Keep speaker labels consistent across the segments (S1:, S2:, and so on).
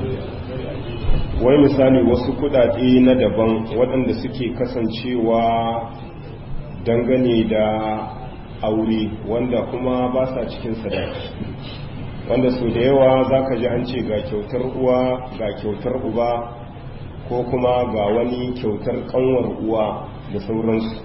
S1: wai misali wasu kudade na daban waɗanda suke kasancewa dangane da aure wanda kuma ba sa cikin sadaki wanda su da yawa za ka ji an ce ga kyautar uwa ga kyautar uba ko kuma ga wani kyautar kanwar uwa da sauransu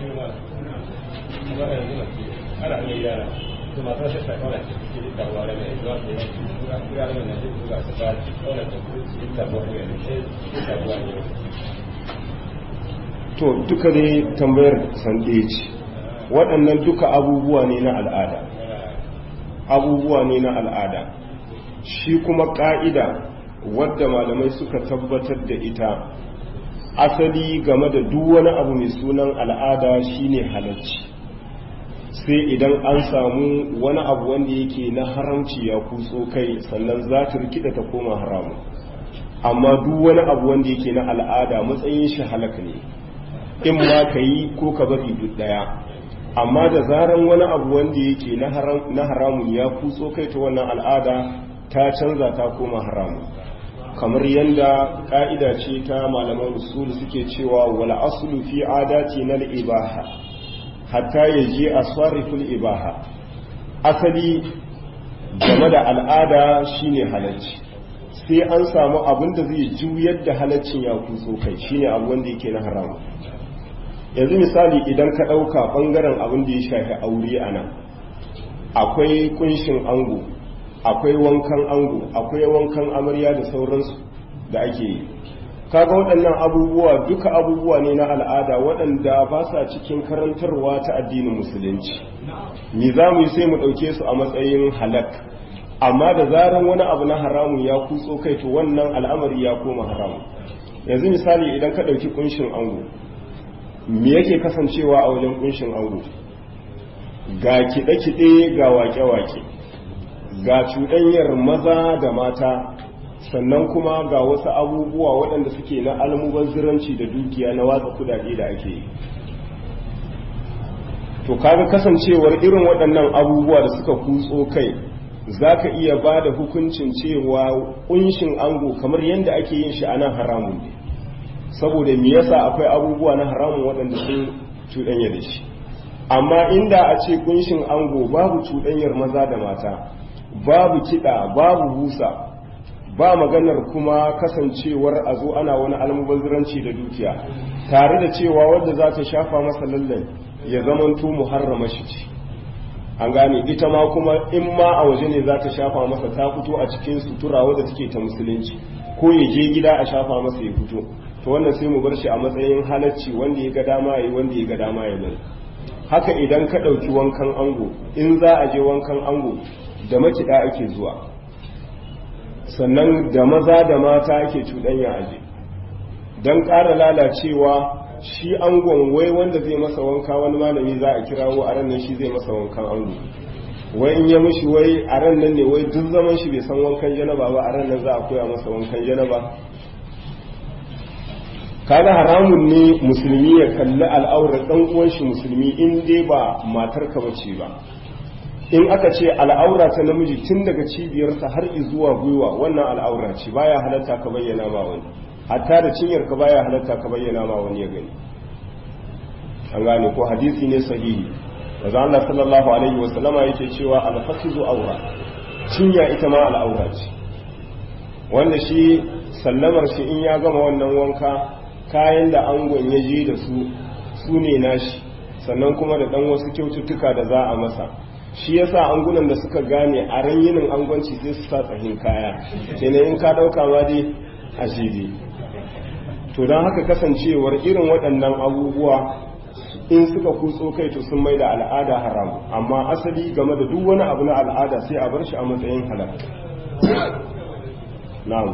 S1: to duka dai tambayar san ce waɗannan duka abubuwa ne na al'ada abubuwa ne na al'ada shi kuma ƙa'ida wadda malamai suka tabbatar da ita asali game da duk wani abu mai sunan al'ada shine halarci sai idan an samu wani abu wanda yake na haramci ya kutso kai sannan za ta rikida ta koma haramu amma duk wani abu wanda yake na al'ada matsayin shi halaka ne in ma ka yi ko ka bari duk daya amma da zaran wani abu wanda yake na haramun ya kutso kai ta wannan al'ada ta canza ta koma haramun kamar yadda ka'ida ce ta malaman usul suke cewa wal aslu fi adati na ibaha hatta yaji aswariful ibaha asali game da al'ada shine halacci sai an samu abin da zai juyar da halaccin ya kutso kai shine abu wanda yake na haramun yanzu misali idan ka ɗauka ɓangaren abin da ya shafi aure a nan akwai kunshin ango akwai wankan ango akwai wankan amarya da sauransu da ake yi kaga waɗannan abubuwa duka abubuwa ne na al'ada waɗanda ba sa cikin karantarwa ta addinin musulunci ni za mu yi sai mu ɗauke su a matsayin halak amma da zaran wani abu na haramun ya kutso kai to wannan al'amari ya koma haramun yanzu misali idan ka ɗauki kunshin ango me yake kasancewa a wajen kunshin ango ga kiɗe-kiɗe ga wake-wake ga cuɗanyar maza da mata sannan kuma ga wasu abubuwa waɗanda suke na almubazziranci da dukiya na watsa kudade da ake yi to kaga kasancewar irin waɗannan abubuwa da suka kutso kai za ka iya ba da hukuncin cewa kunshin ango kamar yadda ake yin shi a nan haramun ne saboda me yasa akwai abubuwa na haramun waɗanda sun cuɗanya da shi amma inda a ce kunshin ango babu cuɗanyar maza da mata babu kiɗa babu busa ba maganar kuma kasancewar a zo ana wani almubazziranci da dukiya tare da cewa wadda za ta shafa masa lallan ya zamanto muharrama shi ce an gane ita ma kuma in ma a waje ne za ta shafa masa ta fito a cikin sutura wadda take ta musulunci ko ya je gida a shafa masa ya fito to wannan sai mu bar shi a matsayin halacci wanda ya ga dama yi wanda ya ga dama ya bari haka idan ka ɗauki wankan ango in za a je wankan ango da makiɗa ake zuwa sannan da maza da mata ake cuɗanya aje don ƙara lalacewa shi angon wai wanda zai masa wanka wani malami za a kirawo a ran nan shi zai masa wankan ango wai in ya mushi wai a ran nan ne wai duk zaman shi bai san wankan janaba ba a ran nan za a koya masa wankan janaba kaga haramun ne musulmi ya kalli al'aurar dan uwan shi musulmi in dai ba matar ka bace ba in aka ce al'aura ta namiji tun daga cibiyarsa har zuwa gwiwa wannan al'aura ce baya halatta ka bayyana ma wani hatta da cinyar ka baya halatta ka bayyana ma wani ya gani an gane ko hadisi ne sahihi manzo Allah sallallahu alaihi wa sallama yake cewa al-fakhizu awra cinya ita ma al'aura ce wanda shi sallamar shi in ya gama wannan wanka kayan da angon ya je da su su ne nashi sannan kuma da dan wasu kyaututtuka da za a masa shi yasa angunan da suka gane a ran yinin angonci sai su sa tsahin kaya kenan in ka dauka ma dai a shidi to don haka kasancewar irin waɗannan abubuwa in suka kutso kai to sun mai da al'ada haram amma asali game da duk wani abu na al'ada sai a bar shi a matsayin halal na'am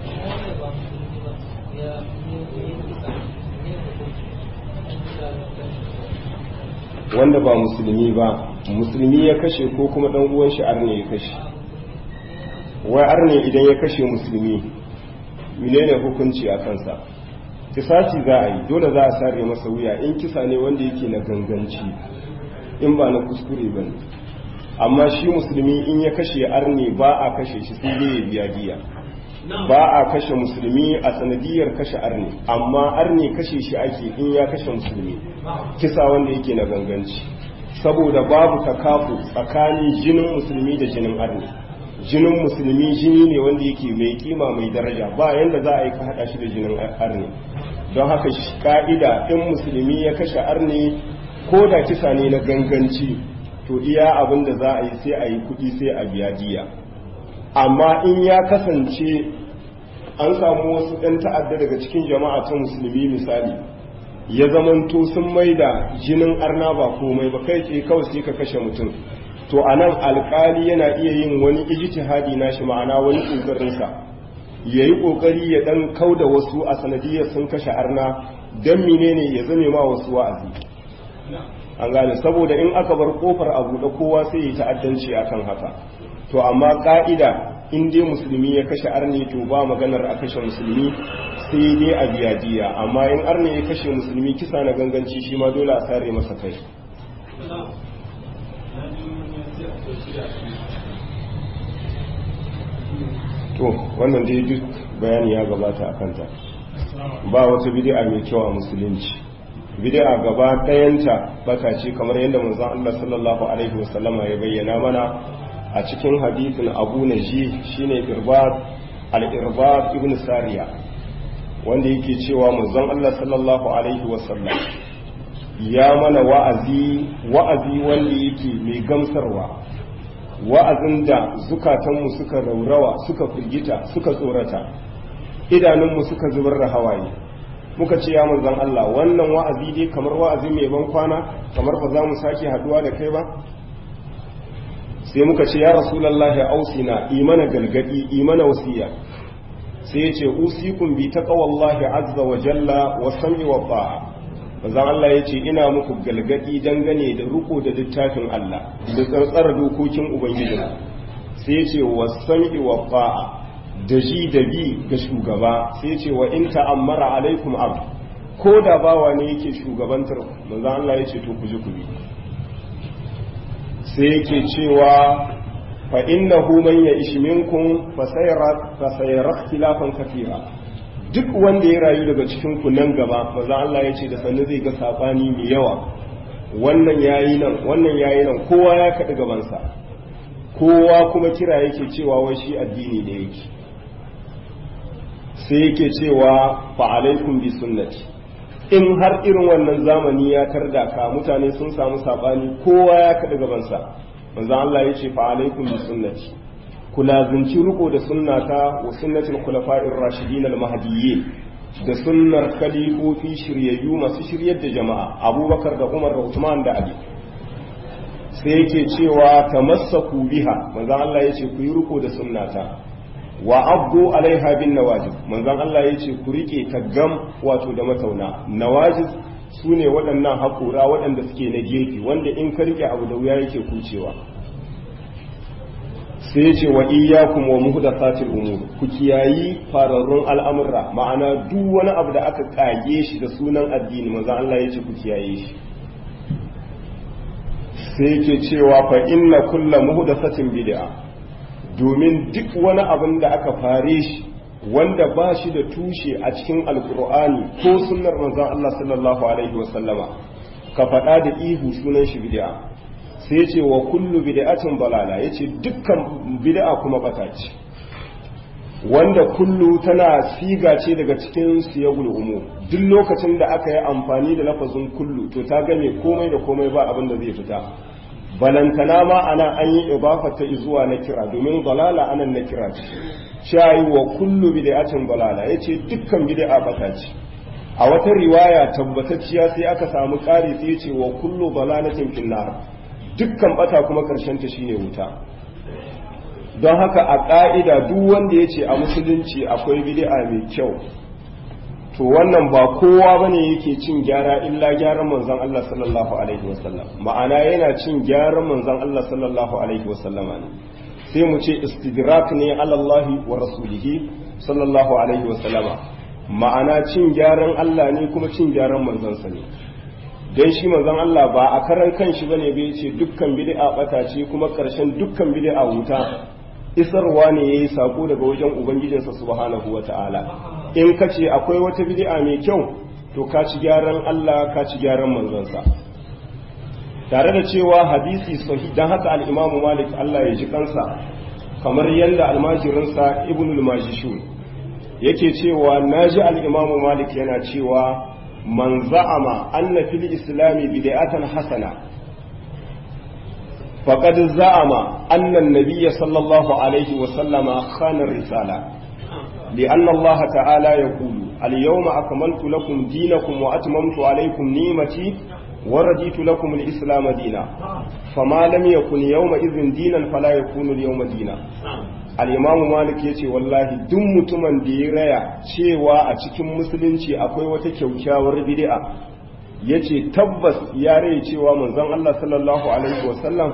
S1: wanda ba musulmi ba musulmi ya kashe ko kuma dan uwan shi arne ya kashe wai arne idan ya kashe musulmi menene hukunci a kansa kisasi za a yi dole za a sare masa wuya in kisa ne wanda yake na ganganci in ba na kuskure ba ne amma shi musulmi in ya kashe arne ba a kashe shi sai dai ya biya diya ba a kashe musulmi a sanadiyar kashe arni amma arni kashe shi ake in ya kashe musulmi kisa wanda yake na ganganci saboda babu takafu tsakanin jinin musulmi da jinin arni jinin musulmi jini ne wanda yake mai kima mai daraja ba yanda za a yi ka hada shi da jinin arni don haka ka'ida in musulmi ya kashe arni ko da kisa ne na ganganci to iya abin da za a yi sai a yi kuɗi sai a biya diya amma in ya kasance an samu wasu ɗan ta'adda daga cikin jama'a ta musulmi misali ya zamanto sun mai da jinin arna ba komai ba kai tsaye kawai sai ka kashe mutum to a nan alkali yana iya yin wani ijtihadi na shi ma'ana wani ƙoƙarinsa ya yi ƙoƙari ya ɗan kau da wasu a sanadiyar sun kashe arna don menene ya zame ma wasu wa'azi an gane saboda in aka bar kofar a buɗe kowa sai ya ta'addanci akan haka to amma ka'ida in dai musulmi ya kashe arne to ba maganar a kashe musulmi sai dai a biya diya amma in arne ya kashe musulmi kisa na ganganci shi ma dole a sare masa kai to wannan dai duk bayani ya gabata a kanta ba wata bid'a mai kyau a musulunci bid'a gaba ɗayanta bata ce kamar yadda manzon Allah sallallahu alaihi wasallama ya bayyana mana a cikin hadithin Abu Naji shine Irbad al-Irbad ibn Sariya wanda yake cewa manzon Allah sallallahu alaihi wasallam ya mana wa'azi wa'azi wanda yake mai gamsarwa wa'azin da zukatanmu suka raurawa suka firgita suka tsorata idanunmu suka zubar da hawaye muka ce ya manzan Allah wannan wa'azi dai kamar wa'azi mai ban kwana kamar ba za mu sake haduwa da kai ba sai muka ce ya rasulallahi ausina imana galgadi imana wasiya sai ya ce usikun bi taqwallahi azza wa jalla wa sam'i wa ta'a manzan Allah ya ce ina muku galgadi dangane da ruko da littafin Allah da tsantsar dokokin ubangiji sai ya ce wa sam'i wa ta'a da ji da bi ga shugaba sai ce wa in ta'ammara alaikum abd ko da bawa ne yake shugabantar manzo Allah ya ce to ku ji ku bi sai yake cewa fa innahu man ya'ish minkum fa sayara fa sayara ikhtilafan kathira duk wanda ya rayu daga cikin ku nan gaba manzo Allah ya ce da sannu zai ga sabani mai yawa wannan yayi nan wannan yayi nan kowa ya kaɗi gabansa kowa kuma kira yake cewa wai shi addini ne yake sai yake cewa fa'alaikun bi sunnati in har irin wannan zamani ya tarda ka mutane sun samu sabani kowa ya kaɗa gabansa manzo Allah ya ce fa'alaikun bi sunnati ku lazimci riko da sunnata wa sunnatul khulafa'ir rashidin al-mahdiyyin da sunnar khalifofi shiryayyu masu shiryar da jama'a abubakar da umar da usman da ali sai yake cewa tamassaku biha manzo Allah ya ce ku yi riko da sunnata wa abdu alaiha bin nawajib manzon Allah ya ce ku rike taggam wato da matauna nawajib su ne waɗannan haƙura waɗanda suke na gefe wanda in ka rike abu da wuya yake kucewa sai ya ce wa iyyakum wa muhdathatil umur ku kiyayi fararrun al'amurra ma'ana duk wani abu da aka kage shi da sunan addini manzon Allah ya ce ku kiyaye shi sai yake cewa fa inna kullu muhdathatin bid'a domin duk wani abin da aka fare shi wanda ba shi da tushe a cikin alkur'ani ko sunnar manzon Allah sallallahu alaihi wasallama ka faɗa da ihu sunan shi bid'a sai ce wa kullu bid'atin balala yace dukkan bid'a kuma bata ce wanda kullu tana siga ce daga cikin siyagul umur duk lokacin da aka yi amfani da lafazin kullu to ta game komai da komai ba abin da zai fita balantana ma ana an yi ibafata zuwa na kira domin balala anan na kira ce shayi wa kullu bid'atin balala yace dukkan bid'a bata ce a wata riwaya tabbatacciya sai aka samu ƙari sai yace wa kullu balalatin finnar dukkan bata kuma karshen ta shine wuta don haka a ƙa'ida duk wanda yace a musulunci akwai bid'a mai kyau to wannan ba kowa bane yake cin gyara illa gyaran manzon Allah sallallahu alaihi wasallam ma'ana yana cin gyaran manzon Allah sallallahu alaihi wasallama ne sai mu ce istidrak ne alallahi wa rasulihi sallallahu alaihi wasallama ma'ana cin gyaran Allah ne kuma cin gyaran manzansa ne dan shi manzon Allah ba a karan kanshi bane bai ce dukkan bid'a bata ce kuma karshen dukkan bid'a wuta isarwa ne yayi sako daga wajen ubangijinsa subhanahu wata'ala in ka ce akwai wata bid'a mai kyau to ka ci gyaran Allah ka ci gyaran manzonsa tare da cewa hadisi sahih dan haka al-Imam Malik Allah ya ji kansa kamar yadda almajirinsa Ibn al-Majishun yake cewa naji al-Imam Malik yana cewa man za'ama anna fil islami bid'atan hasana faqad za'ama anna an-nabiy sallallahu alaihi wa sallama khana ar-risala لأن الله تعالى يقول اليوم أكملت لكم دينكم وأتممت عليكم نعمتي ورضيت لكم الإسلام دينا فما لم يكن يومئذ دينا فلا يكون اليوم دينا al'imamu malik ya ce wallahi duk mutumin da ya raya cewa a cikin musulunci akwai wata kyaukyawar bid'a ya ce tabbas ya raya cewa manzon Allah sallallahu alaihi wasallam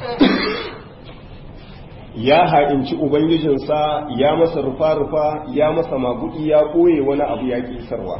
S1: ya ha'inci ubangijinsa ya masa rufa-rufa ya masa magudi ya ɓoye wani abu ya kisarwa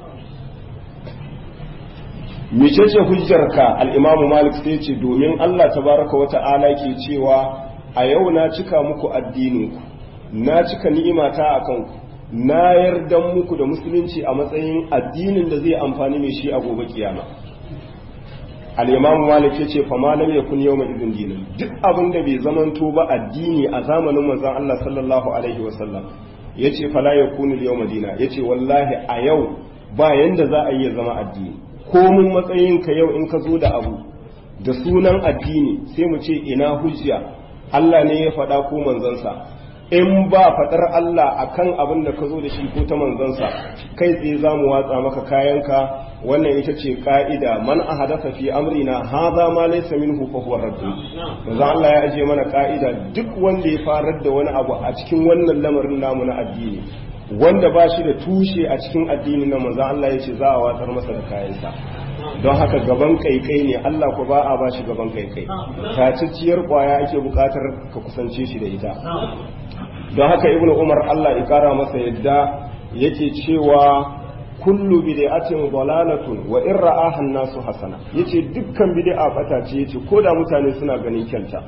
S1: mecece hujjarka al'imamu malik sai ce domin Allah tabaraka wa ta'ala ke cewa a yau na cika muku addininku na cika ni'imata a kanku na yarda muku da musulunci a matsayin addinin da zai amfani mai shi a gobe kiyama al'imamu malik ya ce fama lam yakun yau mai izin dinin duk abin da bai zamanto ba addini a zamanin manzon Allah sallallahu alaihi wasallam ya ce fala ya kunu yau madina ya ce wallahi a yau ba yanda za a iya zama addini komin matsayinka yau in ka zo da abu da sunan addini sai mu ce ina hujja Allah ne ya faɗa ko manzansa in ba faɗar Allah akan abin da ka zo da shi ko ta manzansa kai tsaye za mu watsa maka kayanka wannan ita ce ka'ida man a hadasa fi amrina haza ma laysa minhu fa huwa radd manzo Allah ya aje mana ka'ida duk wanda ya farar da wani abu a cikin wannan lamarin namu na addini wanda ba shi da tushe a cikin addini na manzo Allah ya ce za a watsar masa da kayansa don haka gaban kaikai ne Allah ku ba a ba shi gaban kaikai tacicciyar kwaya ake bukatar ka kusance shi da ita don haka ibnu umar Allah ya kara masa yadda yake cewa kullu bid'atin dalalatun wa in ra'aha an-nasu hasana yace dukkan bid'a bata ce yace koda mutane suna ganin kyanta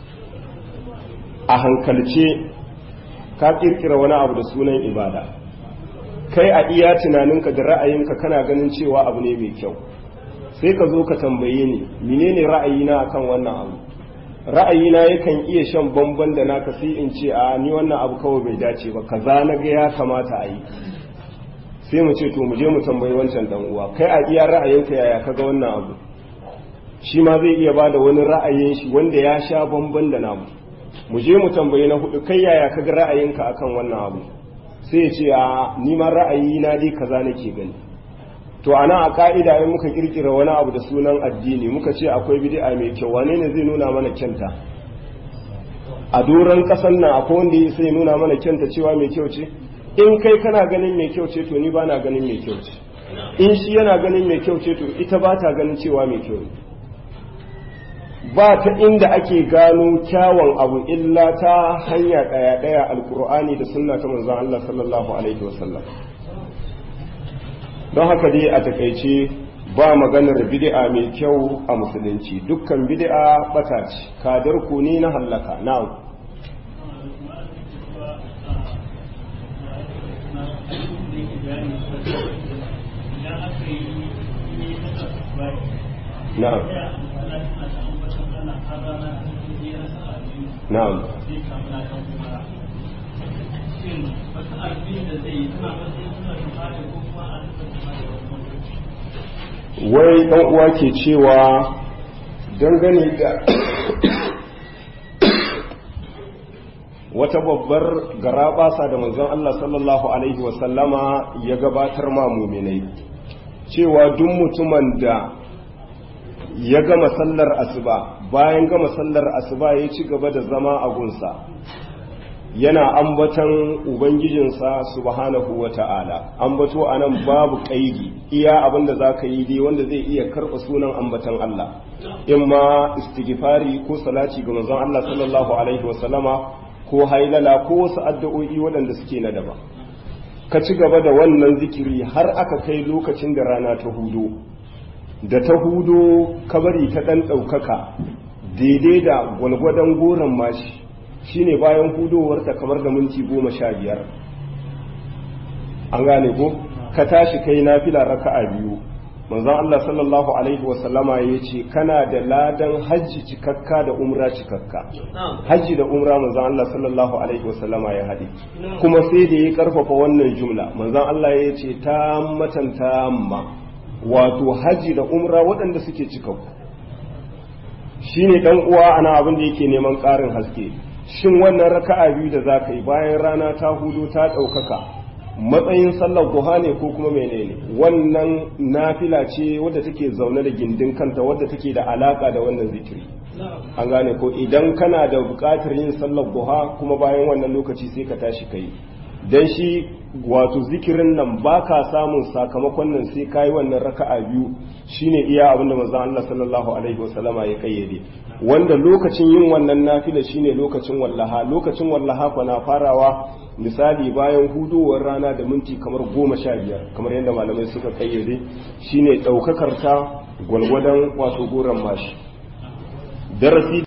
S1: a hankalce ka kirkira wani abu da sunan ibada kai a iya tunaninka da ra'ayinka kana ganin cewa abu ne mai kyau sai ka zo ka tambaye ni menene ra'ayina akan wannan abu ra'ayina yakan iya shan bamban da naka sai in ce a ni wannan abu kawai bai dace ba kaza na ga ya kamata a yi sai mu ce to mu je mu tambayi wancan dan uwa kai a iya ra'ayinka yaya kaga wannan abu shi ma zai iya bada wani ra'ayin shi wanda ya sha bamban da namu mu je mu tambayi na hudu kai yaya kaga ra'ayinka akan wannan abu sai ya ce a ni ma ra'ayi na dai kaza nake gani to ana a ka'ida in muka kirkira wani abu da sunan addini muka ce akwai bid'a mai kyau wane ne zai nuna mana kyanta a doron kasan nan akwai wanda sai nuna mana kyanta cewa mai kyau ce in kai kana ganin mai kyau ce to ni ba na ganin mai kyau ce in shi yana ganin mai kyau ce to ita ba ta ganin cewa mai kyau ne ba ta inda ake gano kyawun abu illa ta hanya ɗaya ɗaya alkur'ani da sunna ta manzon Allah sallallahu alaihi wasallam don haka dai a takaice ba maganar bid'a mai kyau a musulunci dukkan bid'a bata ce kadar ku ne na hallaka na'am na'am na'am wai ɗan uwa ke cewa dangane da wata babbar garaɓasa da manzon Allah sallallahu Alaihi wasallama ya gabatar ma muminai cewa duk mutumin da ya gama sallar asuba bayan gama sallar asuba ya ci gaba da zama a gunsa yana ambatan ubangijinsa subhanahu wa ta'ala ambato a nan babu ƙaidi iya abin da za ka yi dai wanda zai iya karɓa sunan ambatan Allah in ma istighfari ko salati ga manzon Allah sallallahu alaihi wa sallama ko hailala ko wasu addu'o'i waɗanda suke na daba ka ci gaba da wannan zikiri har aka kai lokacin da rana ta hudu da ta hudu kabari ta ɗan ɗaukaka daidai da gwalgwadon goron mashi shine bayan hudowarta kamar da minti goma sha biyar an gane ko ka tashi kai nafila raka'a biyu manzon Allah sallallahu alaihi wasallama ya ce kana da ladan hajji cikakka da umra cikakka hajji da umra manzon Allah sallallahu alaihi wasallama ya haɗe kuma sai da ya karfafa wannan jumla manzon Allah ya ce ta matan tamma wato hajji da umra waɗanda suke cikakku shine dan uwa ana abin da yake neman ƙarin haske shin wannan raka'a biyu da zaka yi bayan rana ta hudu ta ɗaukaka matsayin sallar duha ne ko kuma menene wannan nafila ce wadda take zaune da gindin kanta wadda take da alaka da wannan zikiri an gane ko idan kana da buƙatar yin sallar duha kuma bayan wannan lokaci sai ka tashi kai dan shi wato zikirin nan baka samun sakamakon nan sai kayi wannan raka'a biyu shine iya abin da manzon Allah sallallahu alaihi wasallama ya kayyade wanda lokacin yin wannan nafila shine lokacin wallaha lokacin wallaha fa na farawa misali bayan hudowar rana da minti kamar goma sha biyar kamar yadda malamai suka kayyade shine ɗaukakar ta gwalgwadon wato goron mashi darasi